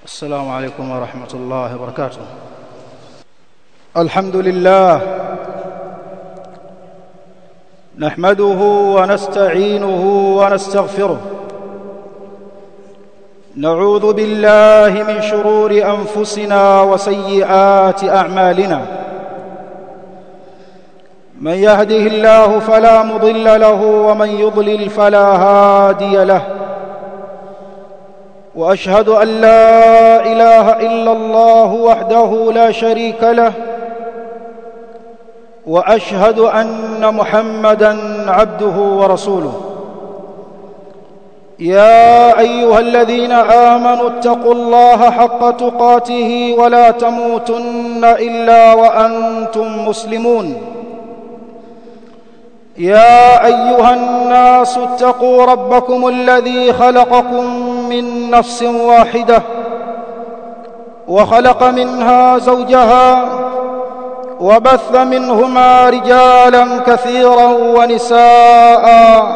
السلام عليكم ورحمة الله وبركاته الحمد لله نحمده ونستعينه ونستغفره نعوذ بالله من شرور أنفسنا وسيئات أعمالنا من يهده الله فلا مضل له ومن يضلل فلا هادي له واشهد ان لا اله الا الله وحده لا شريك له واشهد ان محمدا عبده ورسوله يا ايها الذين امنوا اتقوا الله حق تقاته ولا تموتن الا وانتم مسلمون يا ايها الناس اتقوا ربكم الذي خلقكم من نفس واحده وخلق منها زوجها وبث منهما رجالا كثيرا ونساء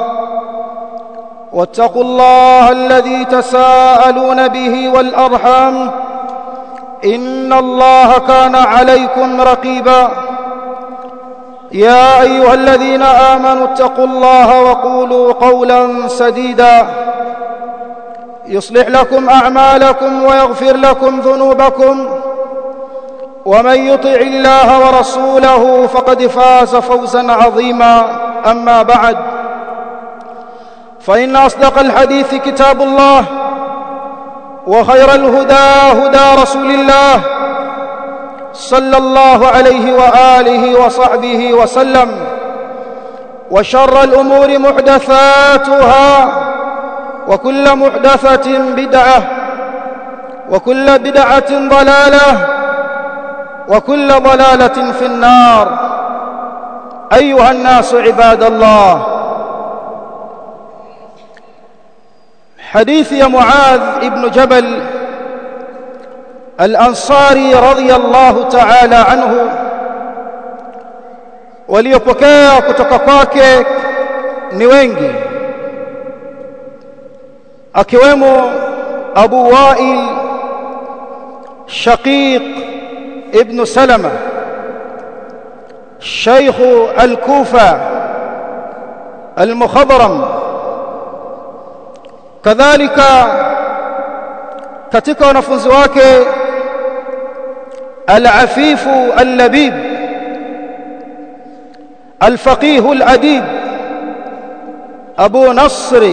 واتقوا الله الذي تساءلون به والارحام ان الله كان عليكم رقيبا يا ايها الذين امنوا اتقوا الله وقولوا قولا سديدا يصلح لكم اعمالكم ويغفر لكم ذنوبكم ومن يطع الله ورسوله فقد فاز فوزا عظيما اما بعد فان اصدق الحديث كتاب الله وخير الهدى هدى رسول الله صلى الله عليه واله وصحبه وسلم وشر الامور محدثاتها وكل محدثه بدعه وكل بدعه ضلاله وكل ضلاله في النار ايها الناس عباد الله حديث يا معاذ ابن جبل الأنصاري رضي الله تعالى عنه waliopokea kutoka kwake ni wengi akiwemo Abu Wa'il Shaqiq ibn Salama شيخ الكوفة المخضرم كذلك katika wanafunzi wake العفيف اللبيب الفقيه الأديب أبو نصر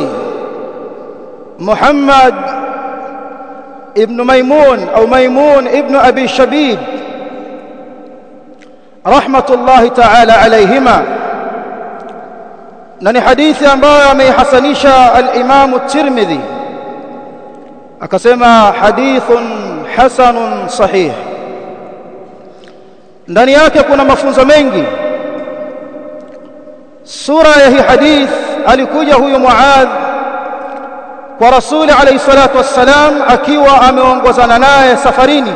محمد ابن ميمون أو ميمون ابن أبي شبيب رحمة الله تعالى عليهما نني حديث ambayo ameihasanisha al-Imam at-Tirmidhi akasema hadithun hasanun sahih ndani yake kuna mafunzo mengi sura ya hii hadith alikuja huyu Muadh kwa rasuli alayhi salatu wassalam akiwa ameongozana naye safarini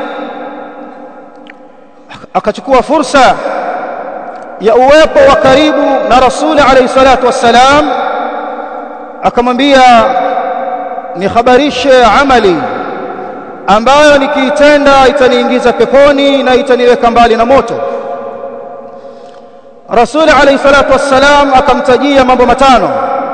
akachukua fursa ya uwepo wa karibu na rasuli alayhi salatu wassalam akamwambia nihabarishe amali ambayo nikiitenda itaniingiza peponi na itaniweka mbali na moto Rasul alayhi salatu wassalam akamtajia mambo matano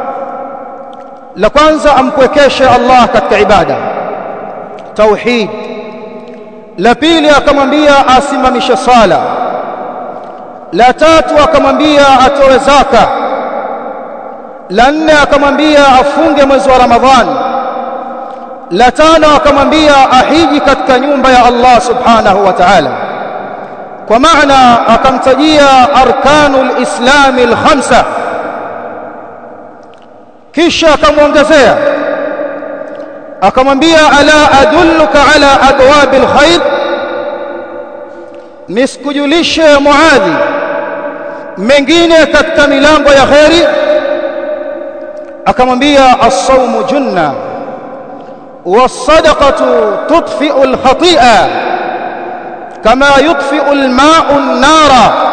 la kwanza ampwekeshe Allah katika ibada tauhid la pili akamwambia asimamishe sala la tatu akamwambia atoe zaka la nne akamwambia afunge mwezi wa ramadhani la tano akamwambia ahiji katika nyumba ya Allah subhanahu wa ta'ala kwa maana akamtajia arkanul islami alkhamsa kisha akamwongezea akamwambia ala adulluka ala abwabil khair niskujulishe muadhi mengine katika milango ya khairi akamwambia as-sawmu junna والصدقة تطفئ الخطيئة كما يطفئ الماء النار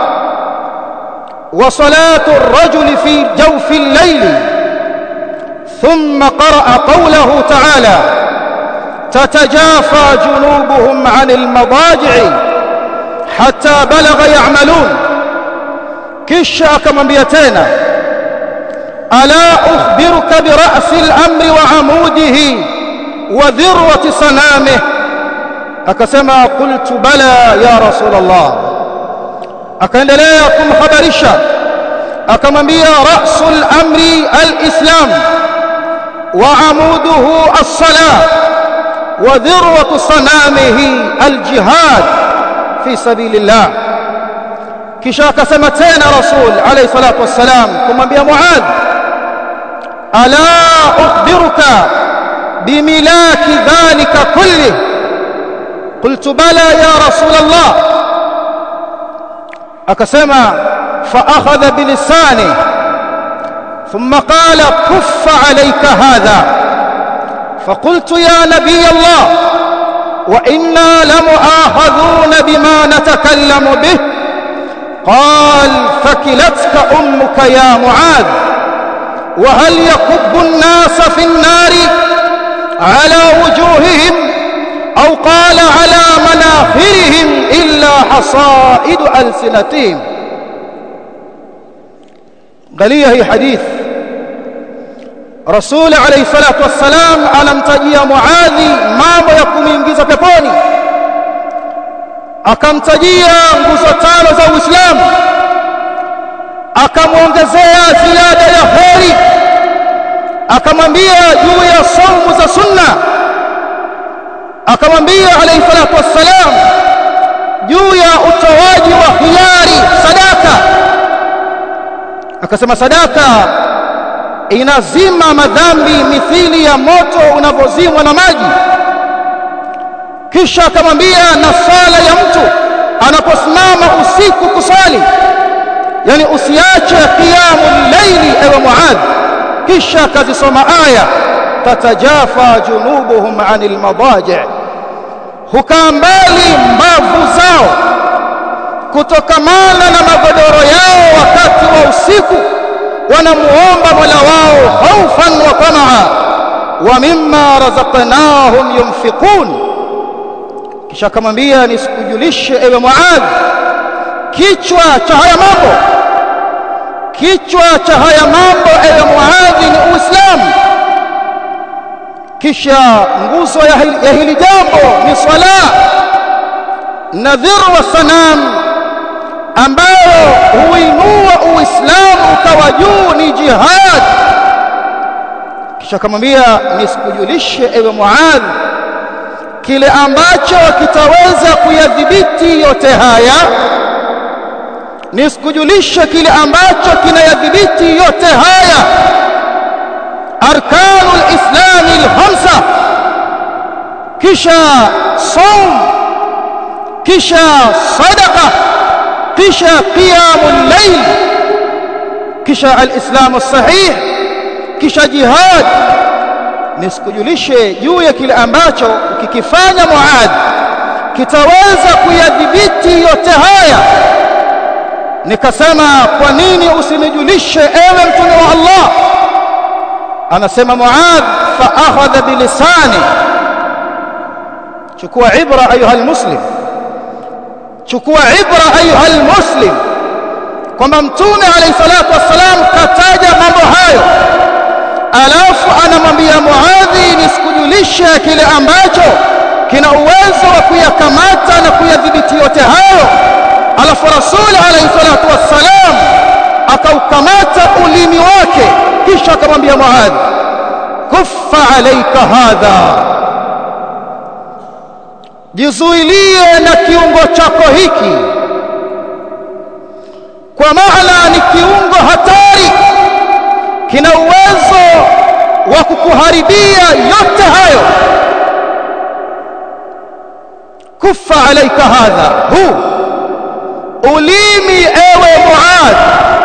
وصلاة الرجل في جوف الليل ثم قرأ قوله تعالى تتجافى جنوبهم عن المضاجع حتى بلغ يعملون kisha akamwambia tena ala ukhbiruka bira'si al-amri wa amudihi wa dhirwati sanamih akasema qultu bala ya rasul Allah akaendelea kumhabarisha akamwambia ra'sul amri al-islam wa amuduhu as-salah wa dhirwatu sanamihi al-jihad fi sabilillah kisha akasema tena rasul alayhi salatu wassalam kumwambia muadh ala ukhbiruka bimilaki dhalika kulli qultu bala ya rasul allah akasema fa akhadha bilisani ثم قال كف عليك هذا فقلت يا نبي الله وإنا لمؤاخذون بما نتكلم به قال فكلتك أمك يا معاذ وهل يكب الناس في النار على وجوههم أو قال على مناخرهم إلا حصائد ألسنتهم غليه هي حديث رسول عليه الصلاة والسلام anamtajia Muadhi mambo ya kumuingiza peponi akamtajia nguzo tano za Uislamu akamwongezea ziada ya heri akamwambia juu ya saumu za sunna akamwambia alayhi salatu wassalam juu ya utoaji wa hiari sadaka akasema sadaka inazima madhambi mithili ya moto unavyozimwa na maji kisha akamwambia na sala ya mtu anaposimama usiku kusali yani usiache qiyamul layli ewe muadh kisha akazisoma aya tatajafa junubuhum anil madaji hukaa mbali mbavu zao kutokamana na magodoro yao wakati wa usiku wanamuomba Mola wao khaufan wa tamaa wa mimma razaqnahum yunfiqun kisha akamwambia nisikujulishe ewe Muadh kichwa cha haya mambo kichwa cha haya mambo ewe Muadh ni Uislamu kisha nguzo ya hili, ya hili jambo ni swala nadhir wa sanam ambayo huinua Uislamu ukawa juu ni jihad kisha akamwambia nisikujulishe ewe Muadh kile ambacho kitaweza kuyadhibiti yote haya nisikujulishe kile ambacho kinayadhibiti yote haya arkanul islam alkhamsa kisha saum kisha sadaqa kisha qiyamul layl kisha alislam sahih kisha jihad nisikujulishe juu ya kile ambacho ukikifanya Muad kitaweza kuyadhibiti yote haya nikasema kwa nini usinijulishe ewe mtume wa Allah anasema Muad fa akhadha bilisani chukua ibra ayuha almuslim chukua ibra ayuha almuslim kwamba mtume alayhi salatu wassalam kataja mambo hayo alafu anamwambia Muadhi nisikujulishe kile ambacho kina uwezo wa kuyakamata na kuyadhibiti yote hayo alafu rasul alayhi salatu wassalam akaukamata ulimi wake kisha akamwambia Muadhi kuffa alayka hadha jizuilie na kiungo chako hiki kwa maana ni kiungo hatari kina uwezo wa kukuharibia yote hayo kufa alaika hadha hu ulimi ewe muad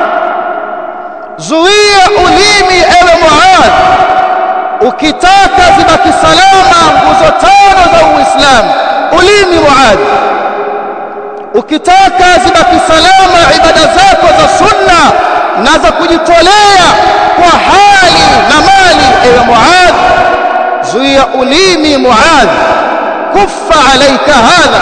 zuia ulimi ewe muad ukitaka zibaki salama nguzo tano za uislamu ulimi muad ukitaka zibaki salama ibada zako za sunna na za kujitolea kwa hali na mali ewe Muadh zuia ulimi muadh kuffa alayka hadha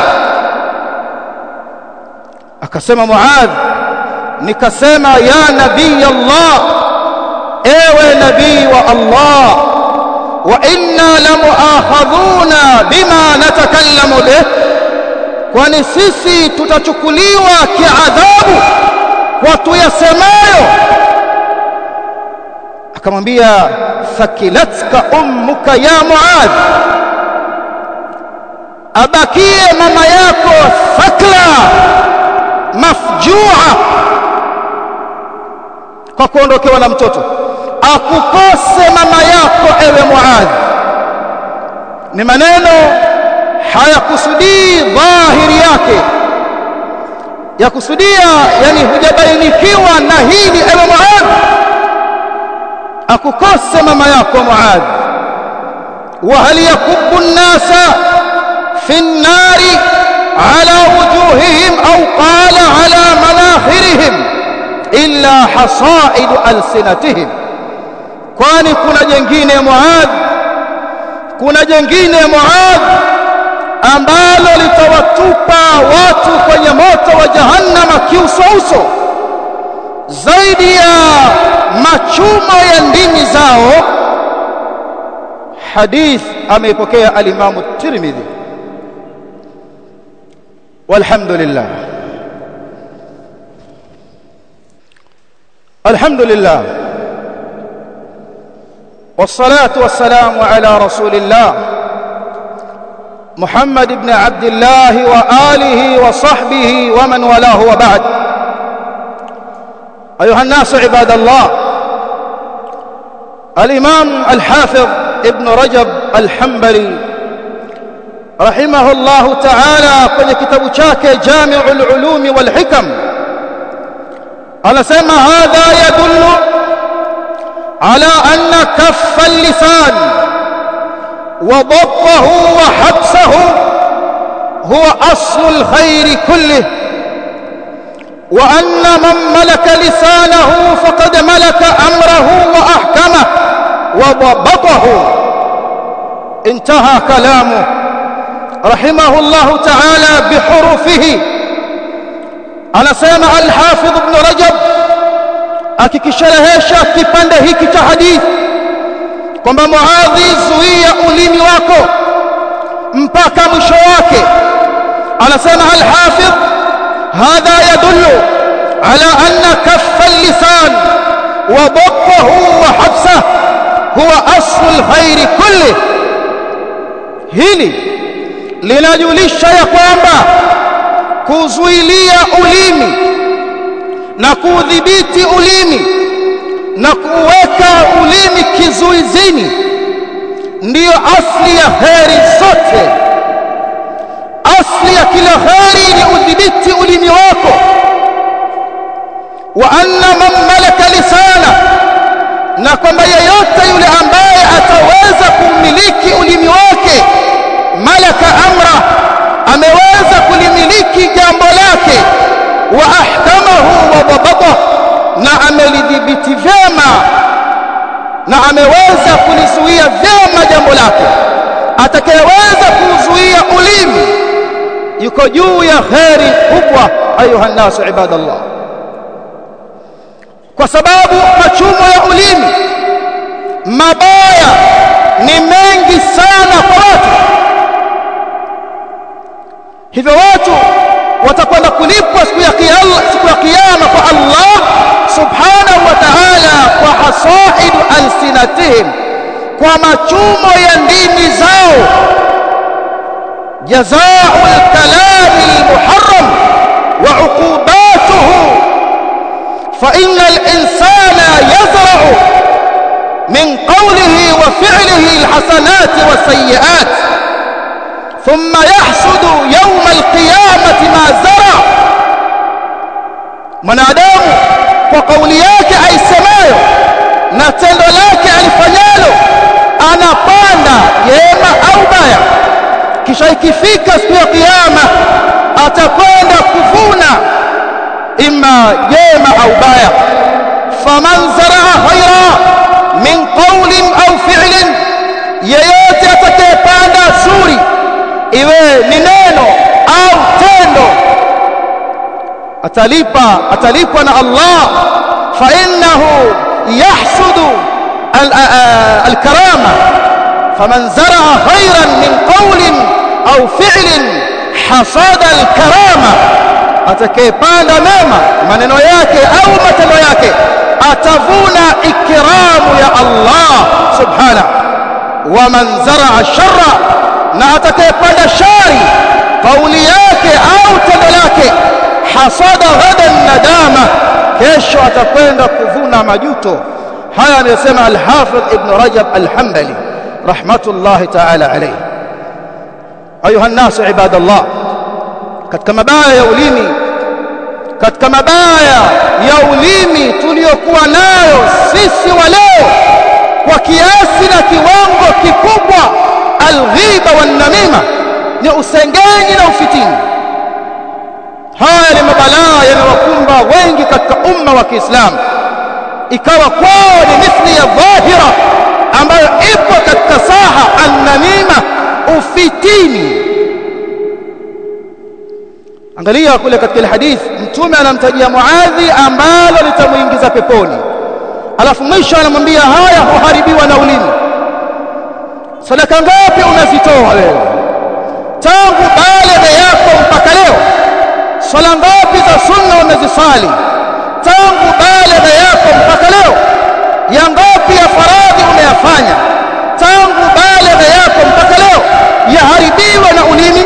akasema muadh nikasema ya nabii allah ewe nabii wa allah wa inna lamuakhadhuna bima natakallamu bih kwani sisi tutachukuliwa kiadhabu kwa tuyasemayo akamwambia thakilatka ummuka ya muadh abakie mama yako thakla mafjua kwa kuondokewa na mtoto akukose mama yako ewe muadh ni maneno hayakusudii dhahiri yake ya kusudia yani hujabainikiwa na hili ewe muadh akukose mama yako muadh wa hal yakubbu an-nasa fi an-nari ala wujuhihim aw qala ala manakhirihim illa hasa'id alsinatihim kwani kuna jengine muadh kuna jengine muadh ambalo litawatupa watu kwenye moto wa jahannama kiusouso zaidi ya machumo ya ndimi zao hadith ameipokea alimamu tirmidhi walhamdulillah alhamdulillah والصلاه والسلام على رسول الله محمد بن عبد الله واله وصحبه ومن والاه وبعد ايها الناس عباد الله الامام الحافظ ابن رجب الحنبلي رحمه الله تعالى kwenye kitabu chake Jami'ul Ulum wal Hikam anasema hadha yadullu ala anna kaffa al-lisan وضبطه وحبسه هو أصل الخير كله وأن من ملك لسانه فقد ملك أمره وأحكمه وضبطه انتهى كلامه رحمه الله تعالى بحروفه أنا سامع الحافظ ابن رجب akikisherehesha kipande hiki cha hadithi kwamba Muadhi, zuia ulimi wako mpaka mwisho wake. Anasema al-Hafidh, hadha yadullu ala anna kaffa al-lisan wa dabbahu wa habsah huwa aslu al-khairi kulli. Hili linajulisha ya kwamba kuzuilia ulimi na kuudhibiti ulimi na kuweka ulimi kizuizini ndiyo asli ya kheri zote. Asli ya kila kheri ni udhibiti ulimi wako. Wa anna man malaka lisana, na kwamba yeyote yule ambaye ataweza kumiliki ulimi wake, malaka amra, ameweza kulimiliki jambo lake, wa ahkamahu wa dabatahu na amelidhibiti vyema na ameweza kulizuia vyema jambo lake atakayeweza kuzuia ulimi yuko juu ya kheri kubwa ayuha nasu ibadallah kwa sababu machumo ya ulimi mabaya ni mengi sana kwa watu hivyo watu watakwenda kulipwa siku ya kiyama siku ya kiyama kwa Allah subhanahu wa ta'ala kwa hasaidu alsinatihim kwa machumo ya ndimi zao jazaa'u al-kalami al-muharram wa uqubatuhu fa inna al-insana yazra'u min qawlihi wa fi'lihi al-hasanat wa sayyi'at ثم يحصد يوم القيامة ما زرع mwanadamu kwa kauli yake aisemayo na tendo lake alifanyalo anapanda jema au baya kisha ikifika siku ya kiyama atakwenda kuvuna imma jema au baya faman zaraa khaira min qawlin au fi'lin yeyote atakayepanda zuri iwe ni neno au tendo atalipa atalipwa na Allah fa innahu yahsudu al-karama faman zara'a khayran min qawlin au fi'lin hasada al-karama atakayepanda mema maneno yake au matendo yake atavuna ikramu ya Allah subhanahu wa man zara'a sharra na atakayepanda shari kauli yake au tendo lake hasada ghadan nadama kesho atakwenda kuvuna majuto haya anayosema al-Hafidh Ibn Rajab al-Hanbali rahmatullahi ta'ala alayhi ayuha an-nas ibadallah katika mabaya ya ulimi katika mabaya ya ulimi tuliyokuwa nayo sisi wa leo kwa kiasi na kiwango kikubwa alghiba wan namima ni usengenyi na ufitini haya ni mabalaa yanayokumba wengi katika umma wa Kiislamu ikawa kwao ni mithli ya dhahira ambayo ipo katika saha an-namima ufitini angalia kule katika ile hadithi mtume anamtajia Muadhi ambalo litamuingiza peponi alafu mwisho anamwambia haya huharibiwa na ulimi sadaka ngapi unazitoa wewe tangu baada yako mpaka leo swala ngapi za sunna umezisali tangu baada yako mpaka leo ya ngapi ya faradhi umeyafanya tangu baada yako mpaka leo yaharibiwa na ulimi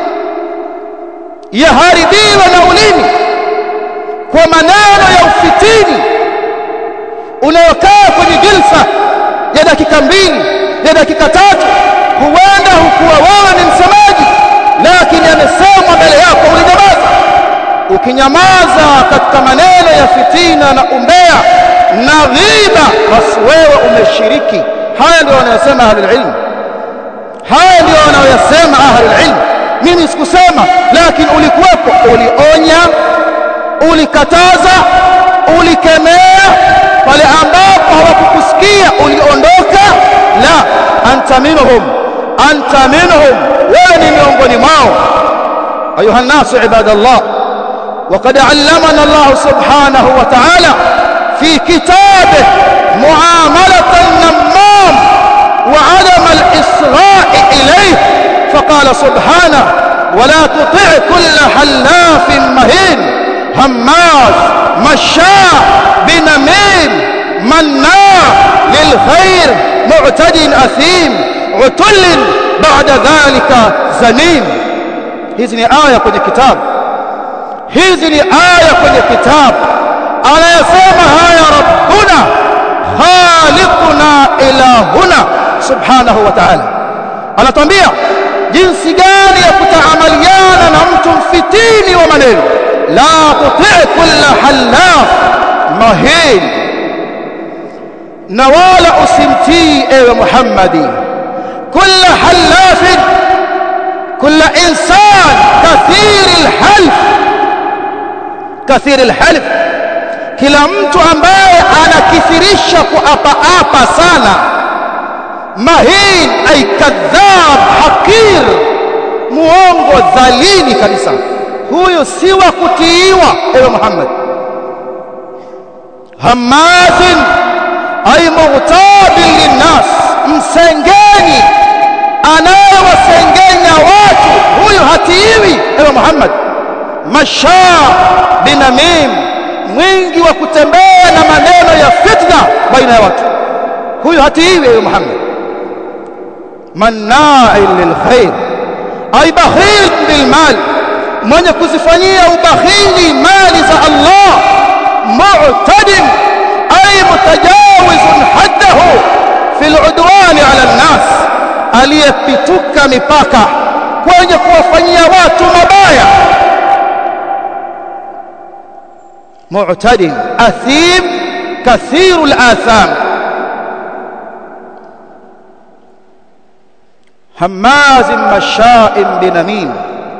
yaharibiwa na ulimi kwa maneno ya ufitini unayokaa kwenye jilsa ya dakika mbili ya dakika tatu huenda hukuwa wewe ni msemaji lakini amesemwa mbele yako ulinyamaza ukinyamaza katika maneno ya fitina na umbea na ghiba basi wewe umeshiriki haya ndio wanayosema ahlul ilm haya ndio wanayosema ahlul ilm mimi sikusema lakini ulikuwepo ulionya ulikataza ulikemea pale ambapo hawakukusikia uliondoka la anta minhum anta minhum wewe ni miongoni mwao ayuha nasu ibadallah وقد علمنا الله سبحانه وتعالى في كتابه معاملة النمام وعدم الإصغاء إليه فقال سبحانه ولا تطع كل حلاف مهين هماز مشاء بنميم مناع للخير معتد أثيم عتل بعد ذلك زنيم hizi ni aya kwenye kitabu hizi ni aya kwenye kitabu anayesema haya rabbuna khaliquna ilahuna subhanahu wa ta'ala anatuambia jinsi gani ya kutaamaliana na mtu mfitini wa maneno la tuti kulla halaf mahin na wala usimtii ewe Muhammadi kulla halafin kulla insan kathiri alhalf kathiri alhalf kila mtu ambaye anakithirisha kuapa apa sana mahin ay kadhab hakir muongo dhalili kabisa huyo si wa kutiiwa ewe Muhammad hamazin ay mughtabin linnas msengeni anayewasengenya watu huyo hatiiwi ewe Muhammad mashaa binamim mwingi wa kutembea na maneno ya fitna baina ya watu huyo hatiiwi ewe Muhammad manna'il lilkhair ay bakhil bilmal mwenye kuzifanyia ubakhili mali za Allah mu'tadin ay mutajawizun haddahu fil udwan ala an-nas aliyepituka mipaka kwenye kuwafanyia watu mabaya mu'tadin athim kathiru al-atham هماز مشاء بنميم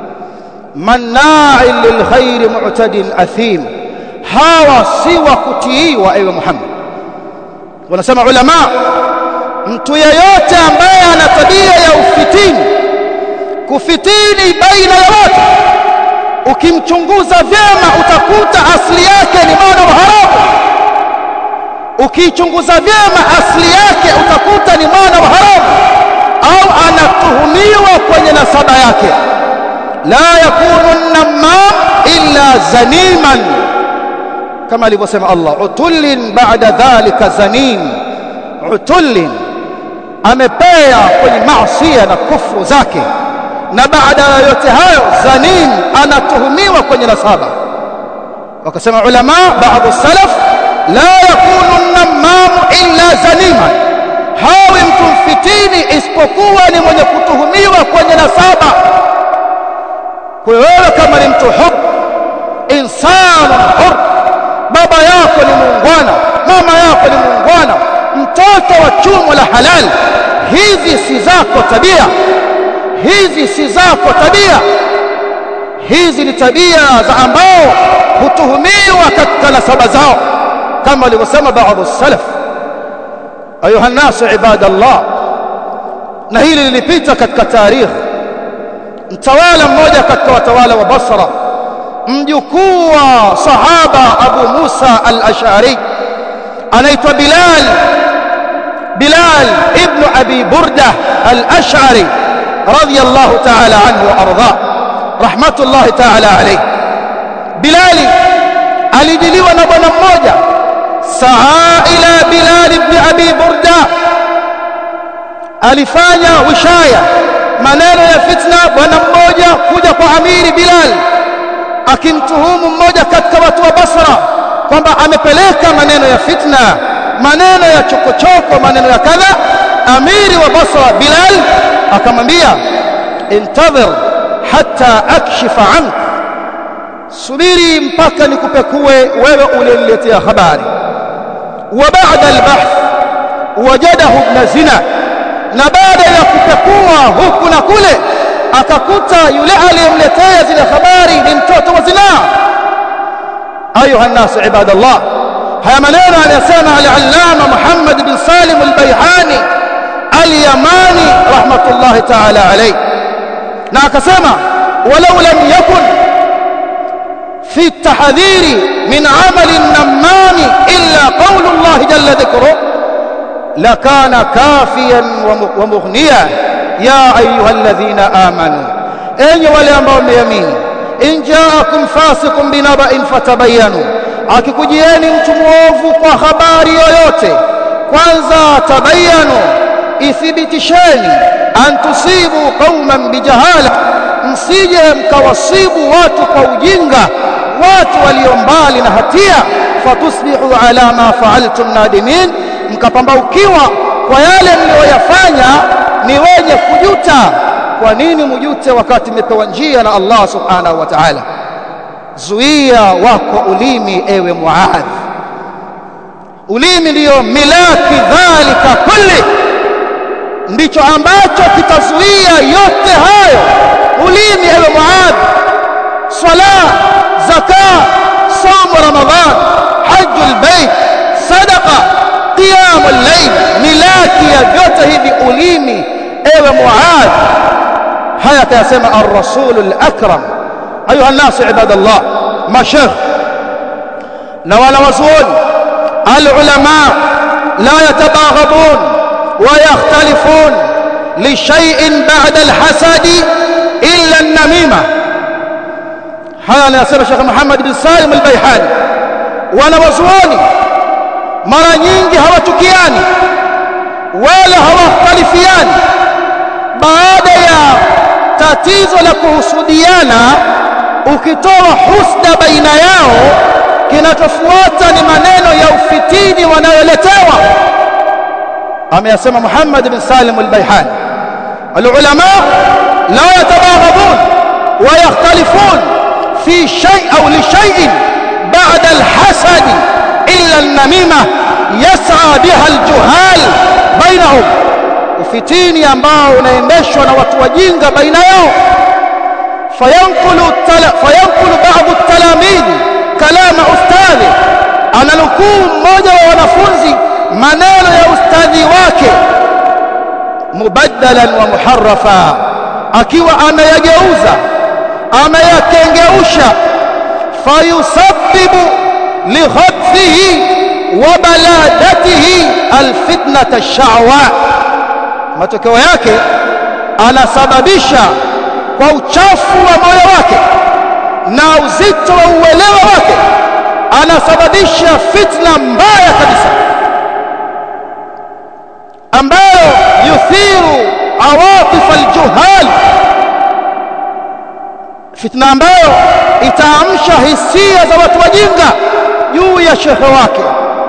مناع للخير معتد أثيم هاوى سوى كتي وأيوة محمد ونسمع علماء mtu yeyote ambaye ana tabia ya ufitini kufitini baina ya watu ukimchunguza vyema utakuta asili yake ni mwana wa haramu ukiichunguza vyema asili yake utakuta ni mwana wa haramu au anatuhumiwa kwenye nasaba yake la yakunu namam illa zaniman kama alivyosema Allah utullin ba'da dhalika zanim utullin amepea kwenye maasi na kufru zake na baada ya yote hayo zanim anatuhumiwa kwenye nasaba wakasema ulama baadhi salaf la yakunu namam illa zaniman hawi mtu mfitini isipokuwa ni mwenye kutuhumiwa kwenye nasaba kwa wewe kama ni mtu hur insanu hur baba yako ni muungwana mama yako ni muungwana mtoto wa chumo la halal hizi si zako tabia hizi si zako tabia hizi ni tabia za ambao hutuhumiwa katika nasaba zao kama walivyosema baadhi salaf ayuha nasu ibadallah na hili lilipita katika tarikh mtawala mmoja katika watawala wa Basra mjukuu wa sahaba Abu Musa al-Ash'ari anaitwa Bilal Bilal ibn Abi Burda al-Ash'ari radiyallahu ta'ala anhu wa arda rahmatullahi ta'ala alayhi Bilal alijiliwa na bwana mmoja saa ila Bilal ibn Abi Burda alifanya wishaya maneno ya fitna bwana mmoja kuja kwa amiri Bilal akimtuhumu mmoja katika watu wa Basra kwamba amepeleka maneno ya fitna maneno ya chokochoko maneno ya kadha amiri wa Basra Bilal akamwambia intadhir hatta akshifa ank subiri mpaka nikupekue wewe uliniletea habari wa ba'da al-bahth wajadahu ibn zina na baada ya kupekua huku na kule akakuta yule aliyemletea zile habari ni mtoto wa zinaa ayuha nnasu ibadallah haya maneno aliyasema al-allama Muhammad bin Salim al-Bayhani al-Yamani rahmatullahi ta'ala alayhi na akasema walau lam yakun في التحذير من عمل النمام إلا قول الله جل ذكره لكان كافيا ومغنيا يا أيها الذين آمنوا أين وليambao mmeamini in jaakum fasiqun binaba'in fatabayanu akikujieni mtu muovu kwa habari yoyote kwanza tabayanu ithibitisheni an tusibu qauman bijahala msije mkawasibu watu kwa ujinga watu walio mbali na hatia fatusbihu ala ma fa'altum nadimin mkapambaukiwa kwa yale mlioyafanya ni wenye kujuta kwa nini mjute wakati mmepewa njia na Allah subhanahu wa ta'ala zuia wako ulimi ewe muadh ulimi ndiyo milaki dhalika kulli ndicho ambacho kitazuia yote hayo ulimi ewe muadh swala zaka somo ramadhan hajjul bait sadaqa qiyamul layl milaki ya vyote hivi ulimi ewe muadh haya kayasema ar-rasul al-akram ayuha an-nas ibadallah mashayikh na wala wazuoni al-ulama la yatabaghabun wa yakhtalifun li shay'in ba'da al-hasad illa an-namima haya anasema Sheikh Muhammad bin Salim al-Baihani wana wazuoni mara nyingi hawatukiani wala hawakhtalifiani baada ya tatizo la kuhusudiana ukitoa husda baina yao kinachofuata ni maneno ya ufitini wanayoletewa ameyasema Muhammad bin Salim al-Baihani العلماء لا يتباغضون ويختلفون في شيء أو لشيء بعد الحسد إلا النميمة يسعى بها الجهال بينهم ufitini ambao unaendeshwa na watu wajinga baina yao fayankulu fayankulu baadhi talamidhi kalama ustadhi ananukuu mmoja wa wanafunzi maneno ya ustadhi wake mubaddalan wa muharrafa akiwa ameyageuza ameyakengeusha fayusabbibu lighadhihi wa baladatihi alfitnata ash-sha'wa matokeo yake anasababisha kwa uchafu wa moyo wake na uzito wa uelewa wake anasababisha fitna mbaya kabisa ambayo yuthiru awatif aljuhal fitna ambayo itaamsha hisia za watu wajinga juu ya shehe wake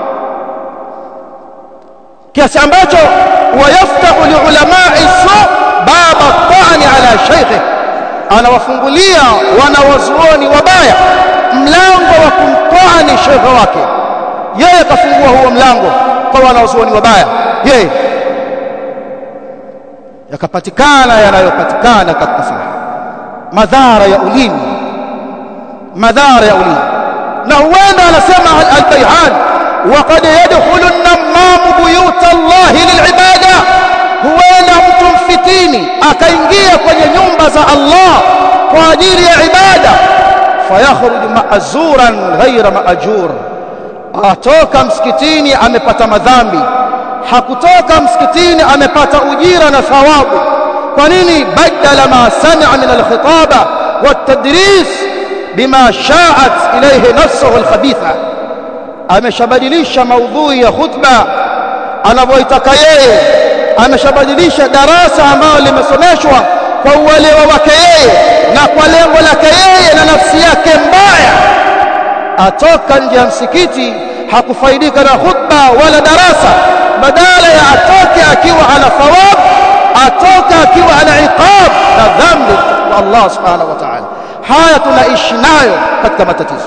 kiasi ambacho wayaftahu liulamai su baba tani ala sheikhe anawafungulia wanawazuoni wabaya mlango wa kumtwani shekhe wake yeye kafungua huo mlango kwa wanawazuoni wabaya yeye yakapatikana yanayopatikana katika saha madhara ya ulimi madhara ya ulimi na huenda anasema al-Bayhan waqad yadkhulu an-namam buyut Allah lil'ibada huenda mtu mfitini akaingia kwenye nyumba za Allah kwa ajili ya ibada fayakhruju ma'zuran ghayra ma'jur atoka msikitini amepata madhambi hakutoka msikitini amepata ujira na thawabu kwa nini badala ma sami'a min al-khitaba wat-tadris bima sha'at ilayhi nafsuhu al-khabitha ameshabadilisha maudhui ya khutba anavyoitaka yeye ameshabadilisha darasa ambalo limesomeshwa kwa uelewa wake yeye na kwa lengo lake yeye na nafsi yake mbaya atoka nje ya msikiti hakufaidika na khutba wala darasa badala ya atoke akiwa ana thawab atoka akiwa ana iqab na dhambi kwa Allah subhanahu wa ta'ala haya tunaishi nayo katika matatizo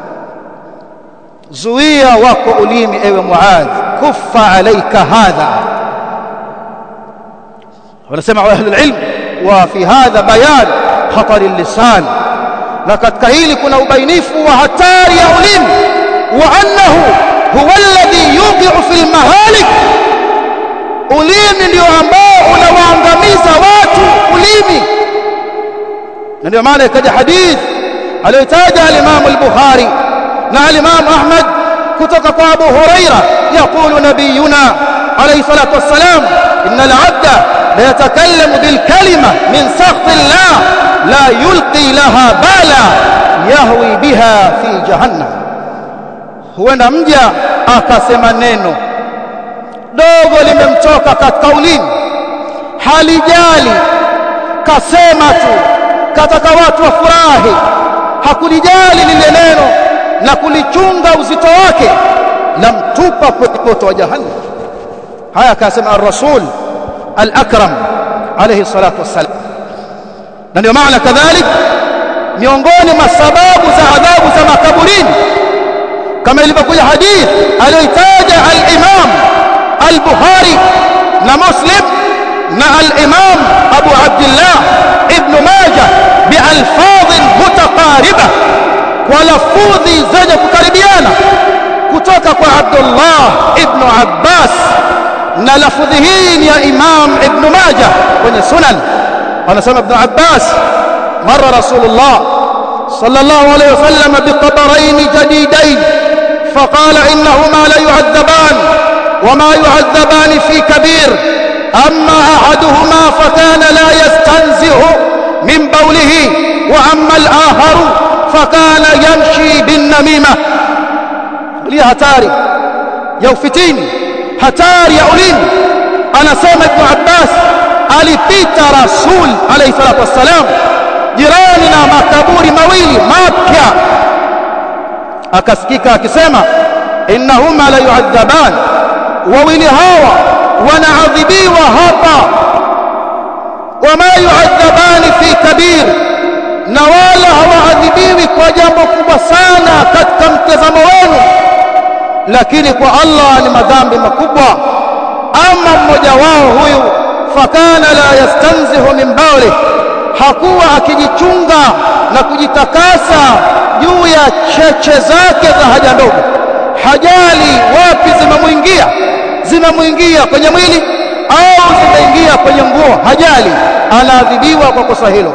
zuia wako ulimi ewe muadh kuffa alayka hadha wanasema ahli alilm wa fi hadha bayan khatar lisan na katika hili kuna ubainifu wa hatari ya ulimi wa annahu huwa alladhi yuqi'u fil mahalik ulimi ndio ambao unawaangamiza watu ulimi na ndio maana ikaja hadith aliyotaja al-Imam al-Bukhari na al-Imam Ahmad kutoka kwa Abu Huraira yaqulu nabiyuna alayhi salatu wassalam inna al-'abda la yatakallamu bil kalima min sakhti Allah la yulqi laha bala yahwi biha fi jahannam huenda mja akasema neno dogo limemtoka katika ulimi halijali kasema tu kataka watu wafurahi hakulijali lile neno na kulichunga uzito wake lamtupa kwenye moto wa jahannam haya akasema ar-rasul al-akram alayhi salatu wassalam na ndio maana kadhalik miongoni mwa sababu za adhabu za makaburini kama ilivyokuja hadith aliyotaja al-imam al-bukhari na muslim na al-imam abu abdullah ibn majah bialfadh mutaqariba kwa lafudhi zenye kukaribiana kutoka kwa abdullah ibn abbas na lafudhi hii ni ya imam ibn majah kwenye sunan anasema ibn abbas مر رسول الله صلى الله عليه وسلم بقبرين جديدين فقال إنهما لا يعذبان وما يعذبان في كبير أما أحدهما فكان لا يستنزه من بوله وأما الآخر فكان يمشي بالنميمة لي هتاري يوفتيني هتاري يأوليني أنا سامع ابن عباس alipita rasul alayhi salatu wassalam jirani na makaburi mawili mapya akasikika akisema innahuma la yu'adhaban wawili hawa wanaadhibiwa hapa wama yu'adhabani fi kabir na wala hawaadhibiwi kwa jambo kubwa sana katika mtazamo wenu lakini kwa Allah ni madhambi makubwa ama mmoja wao huyu fakana la yastanzihu min bawli hakuwa akijichunga na kujitakasa juu ya cheche zake za haja ndogo hajali wapi zimemwingia zimemwingia kwenye mwili au zimeingia kwenye nguo hajali anaadhibiwa kwa kosa hilo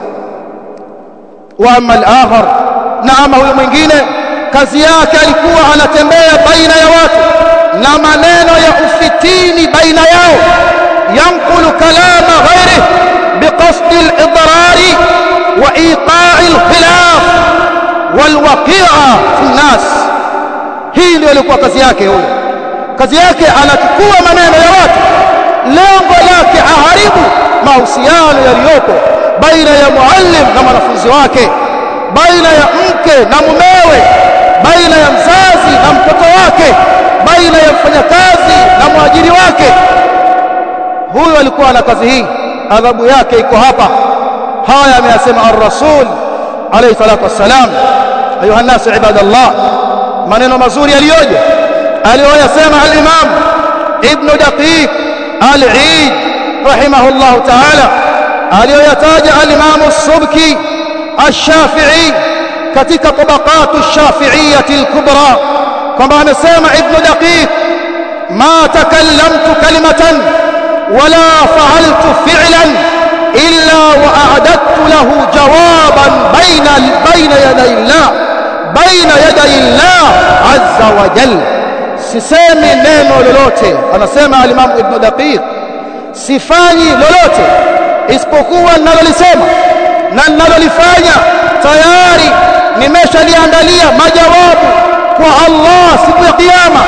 wa amma al-akhar na ama huyo mwingine kazi yake alikuwa anatembea baina ya watu na maneno ya ufitini baina yao yanqulu kalama ghairihi biqasdi al-idrari wa iqa'i al-khilaf walwaqi'a fi an-nas hii ndio ilikuwa kazi yake huyo kazi yake anachukua maneno ya watu lengo lake aharibu mahusiano yaliyopo baina ya muallim na mwanafunzi wake baina ya mke na mumewe baina ya mzazi na mtoto wake baina ya mfanyakazi na mwajiri wake huyo alikuwa na kazi hii adhabu yake iko hapa haya ameyasema ar-rasul alayhi salatu wassalam ayuha nas ibadallah maneno mazuri aliyoje aliyoyasema al-imam ibn daqiq al-eid rahimahullah ta'ala aliyoyataja al-imam as-subki الشافعي katika tabaqatu ash-shafi'iyyah al-kubra kwamba amesema ibn daqiq ma takallamtu kalimatan wala fa'altu fi'lan illa wa a'adadtu lahu jawaban bayna bayna yaday Allah bayna yaday Allah azza wa jalla sisemi neno lolote anasema al-imam ibn daqiq sifanyi lolote isipokuwa ninalolisema na ninalolifanya tayari nimeshaliandalia majawabu kwa Allah siku ya kiyama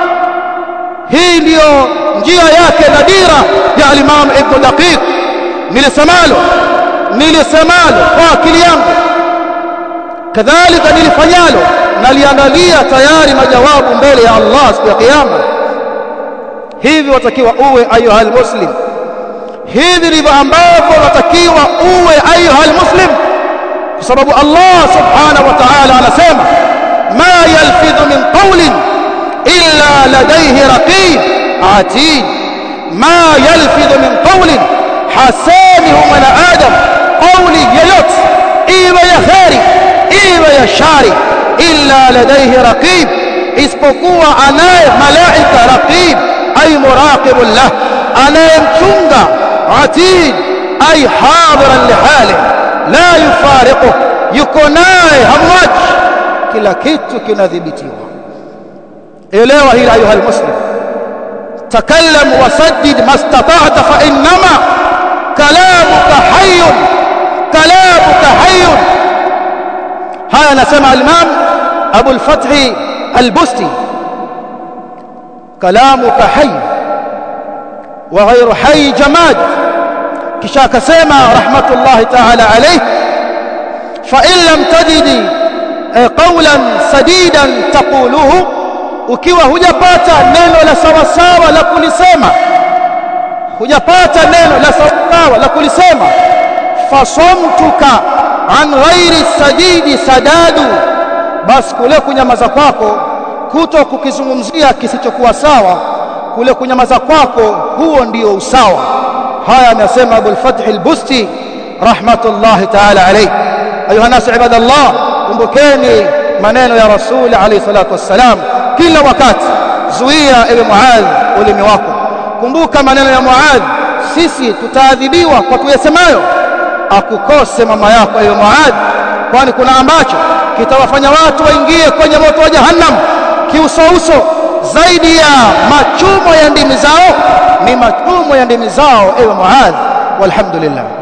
hii ndiyo njia yake na dira ya al-Imam Ibn Daqiq nilisemalo nilisemalo kwa akili yangu kadhalika nilifanyalo naliandalia tayari majawabu mbele ya Allah siku ya kiyama hivi watakiwa uwe ayuha muslim hivi ndivyo ambavyo watakiwa uwe ayuha muslim kwa sababu Allah subhanahu wa ta'ala anasema ma yalfidhu min qawlin illa ladayhi raqib atid ma yalfidhu min qawlin hasamihu min adam qawli yoyote iwe ya khairi iwe ya shari illa ladayhi raqib isipokuwa anaye malaika raqib ay muraqibun lah anayemchunga atid ay hadiran lihalihi la yufariqu yuko naye hamwachi kila kitu kinadhibitiwa elewa hili ayuha almuslim takallam wasaddid mastata'ta fa innama kalamuka hayyun kalamuka hayyun haya anasema al-imam Abu al-Fath al-Busti kalamuka hayy wa ghayru hayy jamad kisha akasema rahmatullahi ta'ala alayhi fa in lam tajidi qawlan sadidan taquluhu ukiwa hujapata neno la sawa sawa la kulisema hujapata neno la sawa sawa la kulisema fasomtuka an ghairi sadidi sadadu basi kule kunyamaza kwako kuto kukizungumzia kisichokuwa sawa kule kunyamaza kwako huo ndio usawa haya amesema Abu al-Fath al-Busti rahmatullahi ta'ala alayhi ayuha nas ibadallah kumbukeni maneno ya Rasul alayhi salatu wassalam kila wakati zuia ewe Muadh ulimi wako kumbuka maneno ya Muadh sisi tutaadhibiwa kwa tuyasemayo akukose mama yako ewe Muadh kwani kuna ambacho kitawafanya watu waingie kwenye moto wa jahannam kiusouso zaidi ya machumo ya ndimi zao ni machumo ya ndimi zao ewe Muadh walhamdulillah